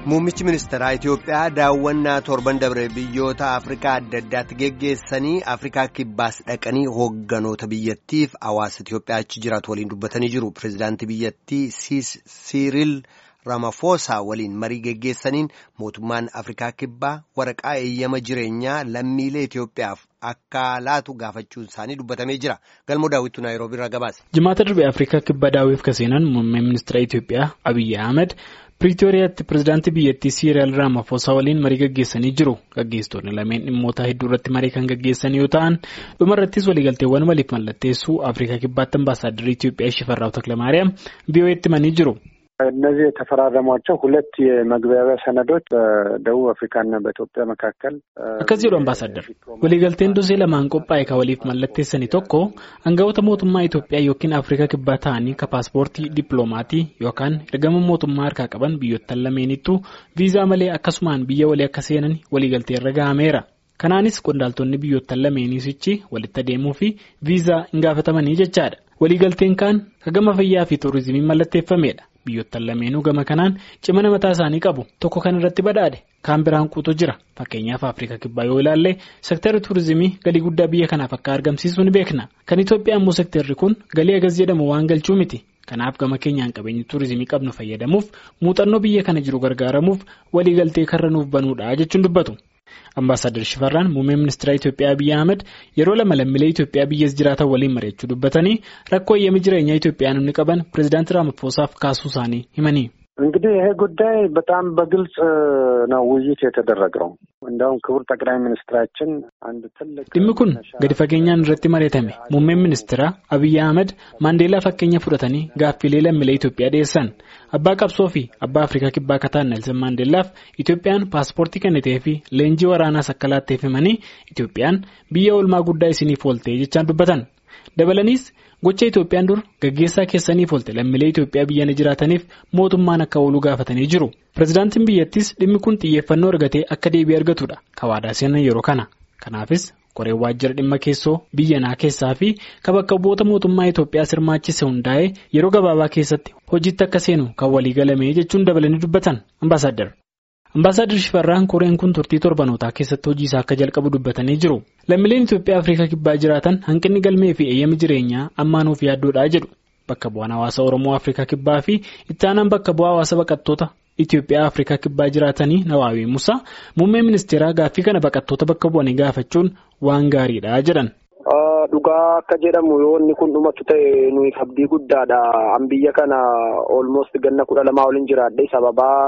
Muummichi ministeeraa Itoophiyaa daawwannaa torban dabre biyyoota Afrikaa adda addaatti geggeessanii Afrikaa kibbaas dhaqanii hoogganoota biyyattiif hawaasa Itoophiyaa achi jiraatu waliin dubbatanii jiru. Pireezidaantii biyyattii Siiriil Ramaphosa waliin marii geggeessaniin mootummaan Afrikaa kibbaa waraqaa eeyyama jireenyaa lammiilee Itoophiyaaf akka laatu gaafachuun isaanii dubbatamee jira. Galmoo daawwitu Naayiroobii irraa gabaase. Jimaata darbe Afrikaa kibbaa daawwiif kaseenan muummee ministeera Itoophiyaa Abiyyi Ahmed. Piriitooriyaatti pireezidaantii biyyattii Siiriyaal Raamaphosaa waliin marii gaggeessanii jiru. Gaggeessitoonni lameen dhimmoota hedduu irratti marii kan gaggeessan yoo ta'an dhumarrattis waliigalteewwan waliif mallatteessuu Afrikaa kibbaatti ambaasaadarrii Itoophiyaa Shifarraa'u Takilamaariyaam VOA'tti himanii jiru. እነዚህ የተፈራረሟቸው ሁለት የመግባቢያ ሰነዶች በደቡብ አፍሪካና በኢትዮጵያ መካከል akkas jedhu ambaasaadar waliigalteen dosee lamaan qophaa'e kan waliif mallatteessani tokko hangawoota mootummaa Itoophiyaa yookiin Afrikaa kibbaa ta'anii ka paaspoortii dippiloomatii yookaan ergama mootummaa harkaa qaban biyyoottan lameenittuu viizaa malee akkasumaan biyya walii akka seenan waliigaltee irra gahameera. Kanaanis qondaaltonni biyyoottan lameeniisichi walitti adeemuu fi viizaa hin gaafatamanii jechaadha. Waliigalteen kaan ka gama fayyaa fi tuurizimii mallatteeffamedha. Biyyoottan lameenuu gama kanaan cimina mataa isaanii qabu tokko kan irratti badhaadhe kaan biraan quutu jira fakkeenyaaf Afrikaa kibbaa yoo ilaalle seektarri tuurizimii galii guddaa biyya kanaaf akka argamsiisu ni beekna kan Itoophiyaa immoo seektarri kun galii agas jedhamu waan galchuu miti kanaaf gama keenyaan qabeenyi tuurizimii qabnu fayyadamuuf muuxannoo biyya kana jiru gargaaramuuf waliigaltee karra nuuf banuudha jechuun dubbatu. Ambaasaadar Shifarraan muummee ministeera Itoophiyaa Abiyyi Ahmed yeroo lama lammiilee Itoophiyaa biyyas jiraatan waliin mari'achuu dubbatanii rakkoo eeyyama jireenyaa Itoophiyaanonni qaban pireezidaantii Raamaphosaaf kaasuu isaanii himanii. እንግዲህ ይሄ ጉዳይ በጣም በግልጽ ነው ውይይት የተደረገው። እንደውም ክቡር ጠቅላይ ሚኒስትራችን አንድ ትልቅ dhimmi kun gadi fageenyaan irratti mari'atame muummeen ministeera Abiyyi Ahmed Maandeelaa fakkeenya fudhatanii gaaffiilee lammiilee Itoophiyaa dhiyeessan abbaa qabsoo fi abbaa Afrikaa kibbaa kataan Nelson Maandeellaaf Itoophiyaan paaspoortii kennitee fi leenjii waraanaas akka laatteef himanii Itoophiyaan biyya oolmaa guddaa isiniif oolte jechaan dubbatan dabalaniis. Gocha Itoophiyaan dur gaggeessaa keessaniif oolte lammiilee Itoophiyaa biyyana jiraataniif mootummaan akka ooluu gaafatanii jiru. Pireezidaantiin biyyattis dhimmi kun xiyyeeffannoo argatee akka deebii argatudha. Kawaadaa seenan yeroo kana. Kanaafis koreen waajjira dhimma keessoo biyyanaa keessaa fi ka bakka bu'oota mootummaa Itoophiyaa sirmaachise hundaa'ee yeroo gabaabaa keessatti hojiitti akka seenu kan walii galame jechuun dabalanii dubbatan ambaasaadar. Ambaasaadar Shifarraan koreen kun turtii torbanootaa keessatti hojii isaa akka jalqabu dubbatanii jiru. Lammiileen Itoophiyaa Afrikaa kibbaa jiraatan hanqinni galmee fi eeyyama jireenyaa ammaanuuf yaaddoodhaa jedhu. Bakka bu'aan hawaasa Oromoo Afrikaa kibbaa fi itti aanaan bakka bu'aa hawaasa baqattoota Itoophiyaa Afrikaa kibbaa jiraatanii Nawaawii Musaa muummee ministeeraa gaaffii kana baqattoota bakka bu'anii gaafachuun waan gaariidha jedhan. Dhugaa akka jedhamu yoo inni kun dhumatu ta'e nuyi abdii guddaadha. An biyya kana olmost ganna kudha lamaa waliin jiraadhe sababaa.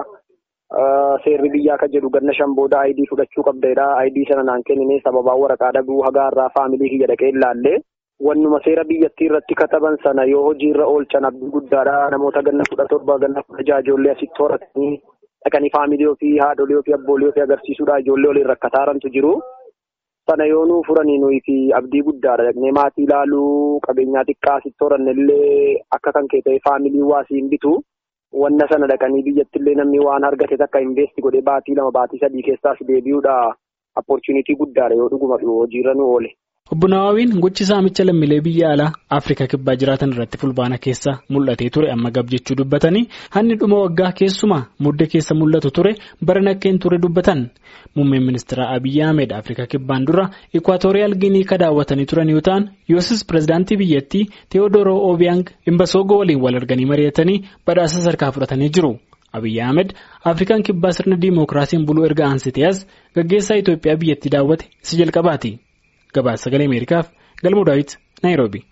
Seerri biyyaa akka jedhu ganna shan booda ayidii fudhachuu qabdeedha. Ayidii sana naan kennine sababaa waraqaa dhabuu hagaarraa faamilii kiyya dhaqee ilaalle. Wannuma seera biyyattii irratti kataban sana yoo hojiirra oolchan abdii guddaadha. Namoota ganna kudha torba ganna kudha jaha ijoollee asitti horatanii dhaqanii faamilii ofii haadholii ofii abboolee ofii agarsiisuudha. Ijoollee waliin rakkataarantu jiru. Sana yoo nuu furanii nuyi fi abdii guddaadha. Dhaqnee maatii ilaaluu qabeenyaa xiqqaa asitti horanne illee akka kan kee ta'e faamilii waasii hin bitu. Wanna sana dhaqanii biyyatti illee namni waan argate takka investi godhee baatii lama baatii sadii keessaas deebi'uudha. Opportunitii guddaadha yoo dhuguma hojiirra nu oole. Obbo Nawaawiin gochi saamicha lammiilee biyya alaa Afrikaa kibbaa jiraatan irratti fulbaana keessa mul'atee ture amma gab jechuu dubbatanii hanni dhuma waggaa keessumaa mudde keessa mul'atu ture bara nakkeen ture dubbatan. Muummeen ministeera Abiyyi Ahmed Afrikaa kibbaan dura Ikwaatooriyaal Ginii ka daawwatanii turan yoo ta'an yoosis pireezidaantii biyyattii Teewodooroo Obiyaang Imbasoogoo waliin wal arganii mari'atanii badhaasa sadarkaa fudhatanii jiru. Abiyyi Ahmed Afrikaan kibbaa sirna diimokiraasiin buluu erga aansitee as gaggeessaa Itoophiyaa biyyattii daawwate isa jalqabaati. Gabaasa sagalee Ameerikaaf Galmuu Daawit Naayiroobi.